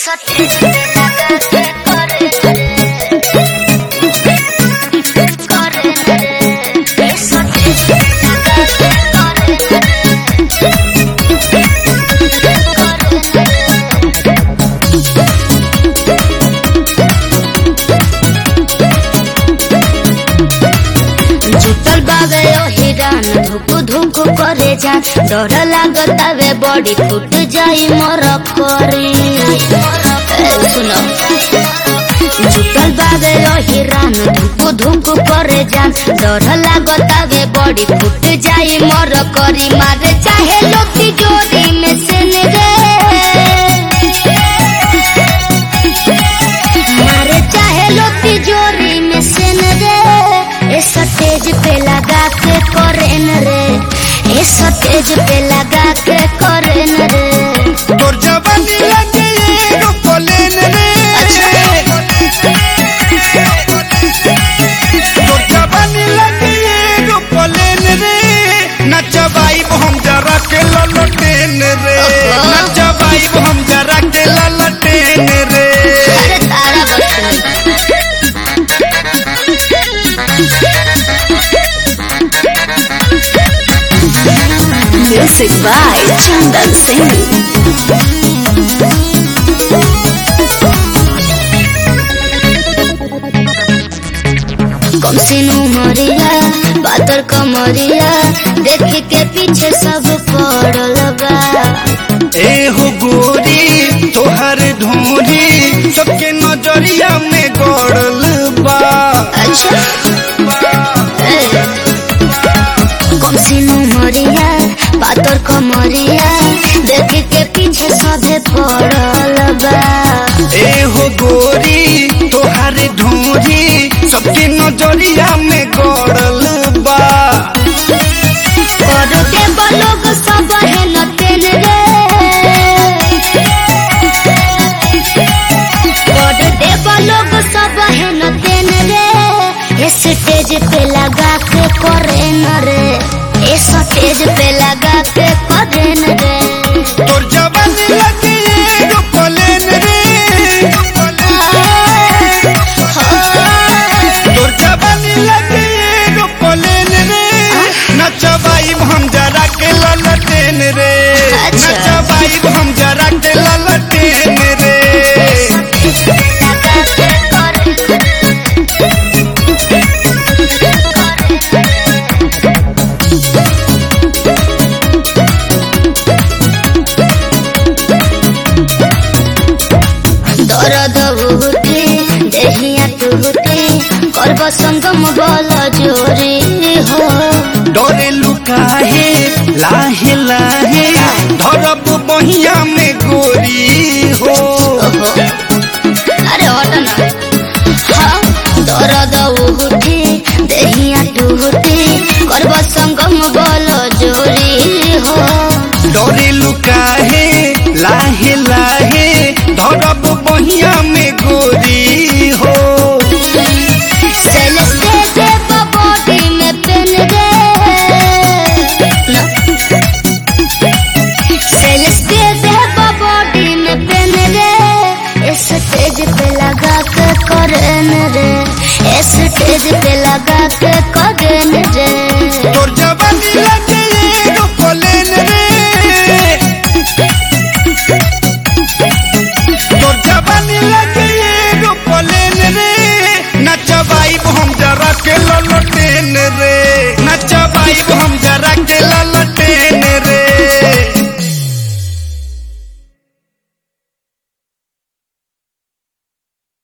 सटेज पे लगा के करे करे रे सटेज पे लगा के जुटल बावे ओ हिरान धुकु धुकु करे जा डर लागत आवे बॉडी फुट जाई मोर करी ए, सुनो जुटल बावे ओ हिरान धुकु धुकु करे जा डर लागत आवे बॉडी फुट जाई मोर करी मारे चाहे लोती जोरी में से रे मारे चाहे लो तिजोरी में से न रे ए सटेज पे लगा के करे न रे ए सटेज पे लगा के करे न रे तोर जवानी लगे एगो प्लेन रे तोर जवानी लगे एगो प्लेन रे नचबाई हम जरा के ललटेन रे नचबाई हम जरा के ललटेन रे अरे तारा बच्चन Music by Chandan Singh. कम सिनू मरिया पातर कमरिया देख के पीछे सब पड़ल बा ए हो गोरी तोहर धोरी सबके नजरिया में गड़ल बा अच्छा कम सिनू मरिया पातर कमरिया देख के पीछे सभे पड़ल बा ए हो गोरी तोहर धोरी सबके नजरिया में गड़ल बा कर के बलोग सब है नटेन रे कर के बलोग सब है नटेन रे ये स्टेज पे लगा के करे न रे ये स्टेज पे लगा के करे न रे तोर जवानी लगे एगो प्लेन रे तोर जवानी लगे एगो प्लेन रे नचबाई हम जरा के ललटेन रे अच्छा। नचबाई हम जरा के ललटेन रे लगा के करे दर्द उठे देहिया टूटे करब संगम बल जोरी हो डरे लुकाहे लाहे लाहे धरब बहिया में गोरी हो ओहो। अरे हट ना हाँ दर्द उठे देहिया टूटे करब संगम बल जोरी हो डरे लुकाहे लाहे लाहे धरब बहिया में गोरी हो सेलेस्टे दे बॉडी में पेन रे ना सेलेस्टे दे बॉडी में पेन रे इस स्टेज पे लगा के करे न रे इस स्टेज पे लगा के